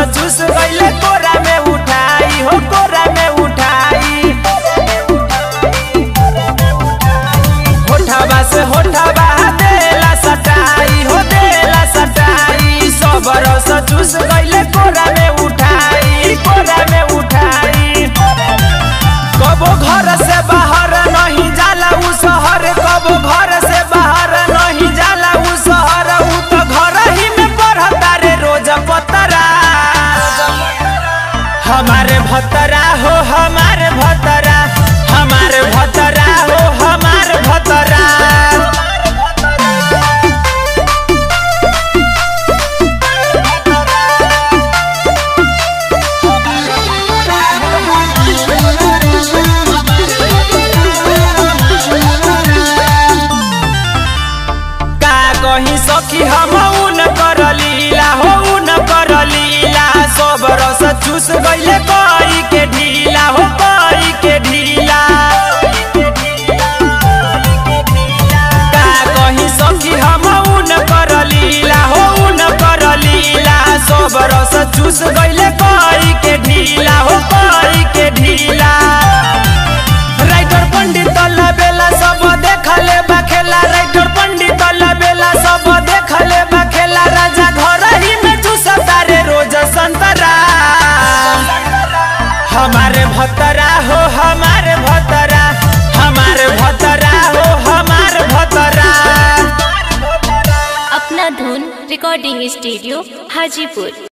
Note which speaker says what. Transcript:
Speaker 1: चूस गईले कोरा में उठाई हो कोरा में उठाई होठाबा से होठाबा देला सटाई हो देला सटाई सब रस चूस गईले कोरा में उठाई कोरा में उठाई कबो घर से बाहर नहीं जाला उ शहर कबो घर से बाहर नहीं जाला उ शहर उ तो घर ही में पढ़ता रे रोज पतरा हमारे भतरा हो हमारे भतरा हमारे भतरा हो हमारे भतरा का कहीं सखी हम उन कर लीला हो उन कर लीला सब रस चूस गईले कई के ढीला हो कई के ढीला का कहीं सखी हम उन कर लीला हो उन कर लीला सब रस चूस गईले कई के ढीला हो कई के ढीला राइटर पंडित बेला सब देखले बखेला राइटर पंडित बेला सब देखले बखेला राजा घर ही में चूसता रे रोज संतरा हमारे भतरा हो हमारे भतरा हमारे भतरा हो हमारे भतरा
Speaker 2: अपना धुन रिकॉर्डिंग स्टूडियो हाजीपुर